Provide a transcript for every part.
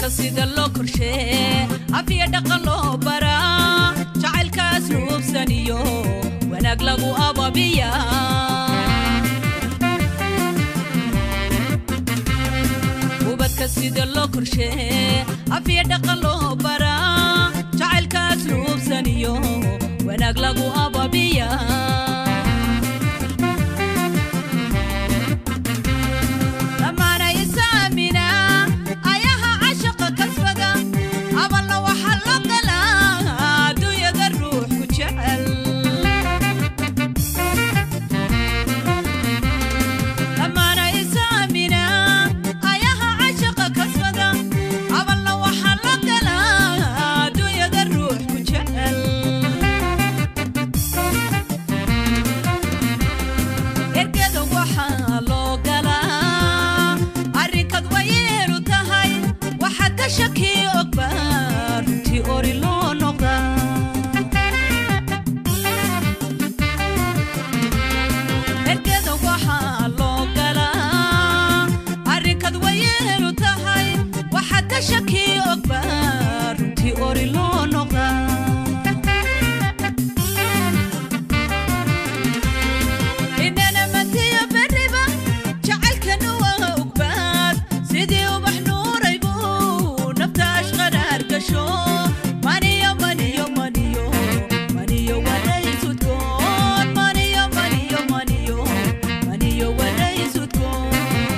sida loo korshee afiya dhaqan loo baraa jacaylkaas nuubsaniyo wanaag lagu ababiya ubadka sida loo korshee afiya dhaqan loo baraa jacaylkaas nuubsaniyo wanaag lagu ababiya dhammaana isaamina ayaha cashaqa kasbada abalna waxaa loo galaa adduunyada ruux ku jecel dhammaana isaamina ayaha cashaqa kasbada abalna waxaa loo galaa adduunyada ruux ku jecel ergeda waxaa loo galaa arrinkad wayeelu tahay waxaad ka shaki ogbaa runtii ori loo noqdaa ergeda waxaa loo galaa arrinkad wayeelu tahay waxaad ka shaki ogbaa runtii ori loo noqdaa inana matiya beriba jacaylkana waa ugbaad sidii ubax nuuraybu nafta ashqaraar gasho maniyo maniyo maniyo maniyo waraysudkoon maniyo maniyo maniyo maniyo waraysudkoon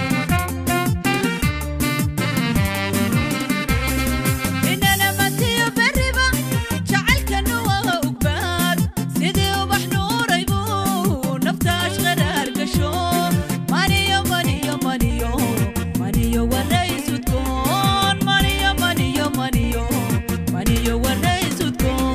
inana matiyo beriba jacaylkana waa ugbaad sidii ubax nuuraybu nafta ashqaraar gasho maniyo maniyo maniyo maniyo waraysudkoon maniyo maniyo maniyo maniyo waraysudkoon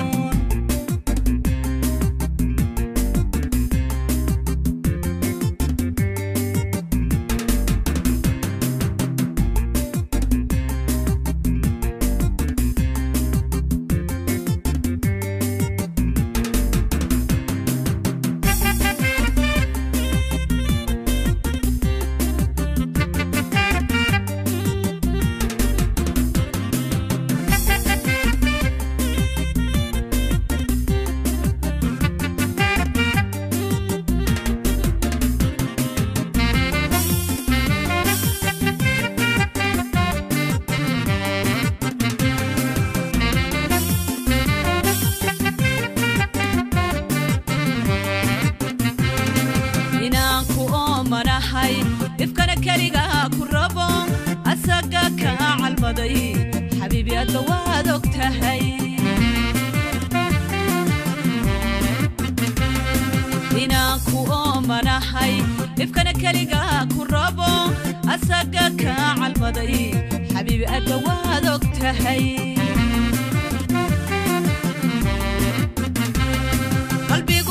inaan ku oomanahay dhibkana keligaa ku rabo asaga kaa calmaday xabiibi adba waad og tahay inaan ku oomanahay dhibkana keligaa ku rabo asaga kaa calmaday xabiibi adba waad og tahay qalbigu